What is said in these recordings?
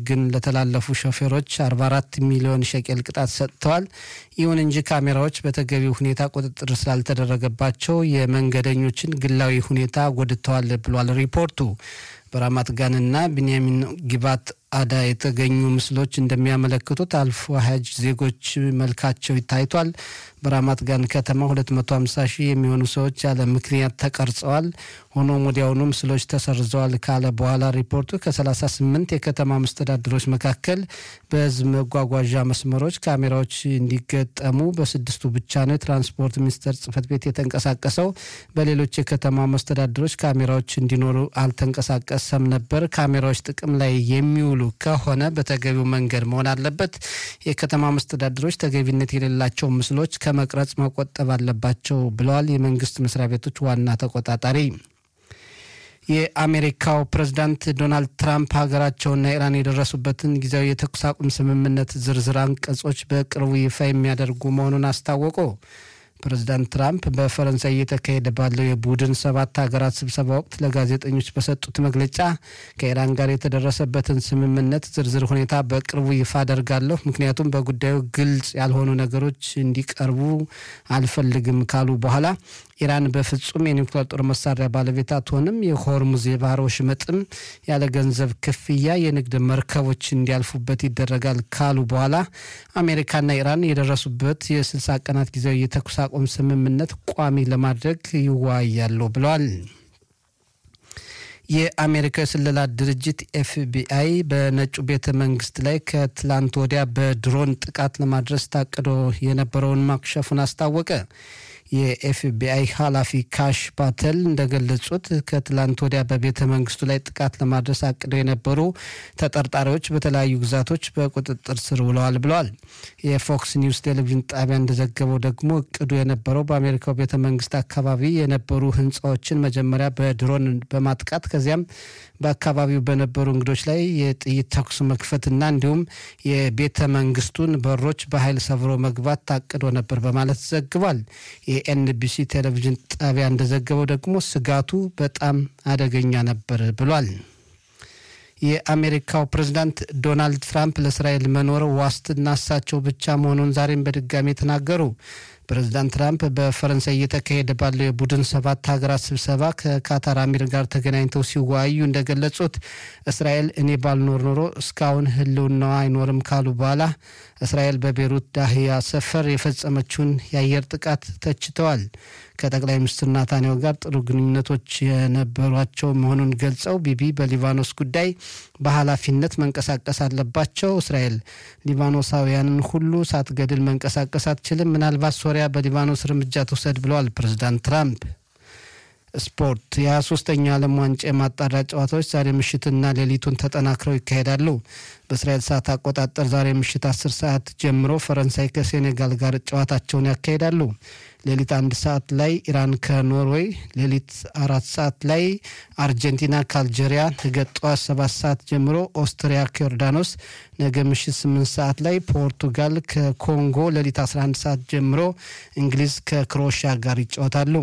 ሕግን ለተላለፉ ሾፌሮች 44 ሚሊዮን ሸቄል ቅጣት ሰጥተዋል። ይሁን እንጂ ካሜራዎች በተገቢው ሁኔታ ቁጥጥር ስላልተደረገባቸው የመንገደኞችን ግላዊ ሁኔታ ጎድተዋል ብሏል ሪፖርቱ። በራማት ጋንና ቢንያሚን ጊባት አዳ የተገኙ ምስሎች እንደሚያመለክቱት አልፎ ሀጅ ዜጎች መልካቸው ታይቷል። በራማት ጋን ከተማ 250 ሺህ የሚሆኑ ሰዎች ያለ ምክንያት ተቀርጸዋል። ሆኖም ወዲያውኑ ምስሎች ተሰርዘዋል ካለ በኋላ ሪፖርቱ ከ38 የከተማ መስተዳድሮች መካከል በህዝብ መጓጓዣ መስመሮች ካሜራዎች እንዲገጠሙ በስድስቱ ብቻ ነው የትራንስፖርት ሚኒስቴር ጽህፈት ቤት የተንቀሳቀሰው። በሌሎች የከተማ መስተዳድሮች ካሜራዎች እንዲኖሩ አልተንቀሳቀሰም ነበር። ካሜራዎች ጥቅም ላይ የሚውሉ ከሆነ በተገቢው መንገድ መሆን አለበት። የከተማ መስተዳድሮች ተገቢነት የሌላቸው ምስሎች ከመቅረጽ መቆጠብ አለባቸው ብለዋል የመንግስት መስሪያ ቤቶች ዋና ተቆጣጣሪ። የአሜሪካው ፕሬዝዳንት ዶናልድ ትራምፕ ሀገራቸውና ኢራን የደረሱበትን ጊዜያዊ የተኩስ አቁም ስምምነት ዝርዝር አንቀጾች በቅርቡ ይፋ የሚያደርጉ መሆኑን አስታወቁ። ፕሬዚዳንት ትራምፕ በፈረንሳይ እየተካሄደ ባለው የቡድን ሰባት ሀገራት ስብሰባ ወቅት ለጋዜጠኞች በሰጡት መግለጫ ከኢራን ጋር የተደረሰበትን ስምምነት ዝርዝር ሁኔታ በቅርቡ ይፋ አደርጋለሁ፣ ምክንያቱም በጉዳዩ ግልጽ ያልሆኑ ነገሮች እንዲቀርቡ አልፈልግም ካሉ በኋላ ኢራን በፍጹም የኒውክሌር ጦር መሳሪያ ባለቤት አትሆንም፣ የሆርሙዝ የባህር ወሽመጥም ያለ ገንዘብ ክፍያ የንግድ መርከቦች እንዲያልፉበት ይደረጋል ካሉ በኋላ አሜሪካና ኢራን የደረሱበት የስልሳ ቀናት ጊዜያዊ የተኩስ አቁም ስምምነት ቋሚ ለማድረግ ይወያያሉ ብለዋል። የአሜሪካ የስለላ ድርጅት ኤፍቢአይ በነጩ ቤተ መንግስት ላይ ከትላንት ወዲያ በድሮን ጥቃት ለማድረስ ታቅዶ የነበረውን ማክሸፉን አስታወቀ። የኤፍቢአይ ኃላፊ ካሽ ባተል እንደገለጹት ከትላንት ወዲያ በቤተ መንግስቱ ላይ ጥቃት ለማድረስ አቅደው የነበሩ ተጠርጣሪዎች በተለያዩ ግዛቶች በቁጥጥር ስር ውለዋል ብለዋል። የፎክስ ኒውስ ቴሌቪዥን ጣቢያ እንደዘገበው ደግሞ እቅዱ የነበረው በአሜሪካው ቤተ መንግስት አካባቢ የነበሩ ህንፃዎችን መጀመሪያ በድሮን በማጥቃት ከዚያም በአካባቢው በነበሩ እንግዶች ላይ የጥይት ተኩስ መክፈትና እንዲሁም የቤተ መንግስቱን በሮች በኃይል ሰብሮ መግባት ታቅዶ ነበር በማለት ዘግቧል። የኤንቢሲ ቴሌቪዥን ጣቢያ እንደዘገበው ደግሞ ስጋቱ በጣም አደገኛ ነበር ብሏል። የአሜሪካው ፕሬዝዳንት ዶናልድ ትራምፕ ለእስራኤል መኖር ዋስትና እሳቸው ብቻ መሆኑን ዛሬም በድጋሚ ተናገሩ። ፕሬዚዳንት ትራምፕ በፈረንሳይ እየተካሄደ ባለው የቡድን ሰባት ሀገራት ስብሰባ ከካታር አሚር ጋር ተገናኝተው ሲወያዩ እንደገለጹት እስራኤል እኔ ባልኖር ኖሮ እስካሁን ህልውናዋ አይኖርም ካሉ በኋላ እስራኤል በቤሩት ዳህያ ሰፈር የፈጸመችውን የአየር ጥቃት ተችተዋል። ከጠቅላይ ሚኒስትር ናታንያሁ ጋር ጥሩ ግንኙነቶች የነበሯቸው መሆኑን ገልጸው ቢቢ በሊባኖስ ጉዳይ በኃላፊነት መንቀሳቀስ አለባቸው። እስራኤል ሊባኖሳውያንን ሁሉ ሳትገድል መንቀሳቀስ አትችልም። ምናልባት ሶሪያ በሊባኖስ እርምጃ ትውሰድ ብለዋል ፕሬዚዳንት ትራምፕ። ስፖርት የ23ኛ ዓለም ዋንጫ የማጣሪያ ጨዋታዎች ዛሬ ምሽትና ሌሊቱን ተጠናክረው ይካሄዳሉ። በእስራኤል ሰዓት አቆጣጠር ዛሬ ምሽት 10 ሰዓት ጀምሮ ፈረንሳይ ከሴኔጋል ጋር ጨዋታቸውን ያካሂዳሉ። ሌሊት አንድ ሰዓት ላይ ኢራን ከኖርዌይ፣ ሌሊት አራት ሰዓት ላይ አርጀንቲና ከአልጄሪያ፣ ነገ ጠዋት ሰባት ሰዓት ጀምሮ ኦስትሪያ ከዮርዳኖስ፣ ነገ ምሽት ስምንት ሰዓት ላይ ፖርቱጋል ከኮንጎ፣ ሌሊት 11 ሰዓት ጀምሮ እንግሊዝ ከክሮኤሽያ ጋር ይጫወታሉ።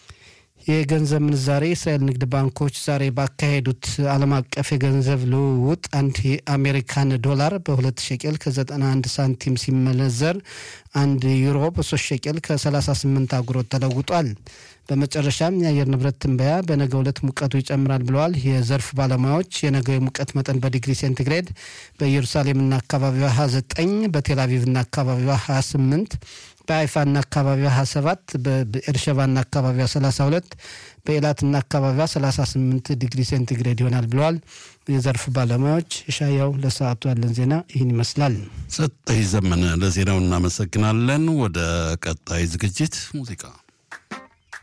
የገንዘብ ምንዛሬ የእስራኤል ንግድ ባንኮች ዛሬ ባካሄዱት ዓለም አቀፍ የገንዘብ ልውውጥ አንድ የአሜሪካን ዶላር በሁለት ሸቄል ከ91 ሳንቲም ሲመነዘር አንድ ዩሮ በሶስት ሸቄል ከ38 አጉሮት ተለውጧል። በመጨረሻም የአየር ንብረት ትንበያ በነገ ዕለት ሙቀቱ ይጨምራል ብለዋል የዘርፍ ባለሙያዎች። የነገው የሙቀት መጠን በዲግሪ ሴንቲግሬድ በኢየሩሳሌምና አካባቢዋ 29፣ በቴልአቪቭና አካባቢዋ 28 በአይፋና አካባቢዋ 27 በኤርሸባና አካባቢዋ 32 በኤላትና አካባቢዋ 38 ዲግሪ ሴንቲግሬድ ይሆናል ብለዋል የዘርፍ ባለሙያዎች። የሻያው ለሰዓቱ ያለን ዜና ይህን ይመስላል። ሰጠኝ ዘመነ ለዜናው እናመሰግናለን። ወደ ቀጣይ ዝግጅት ሙዚቃ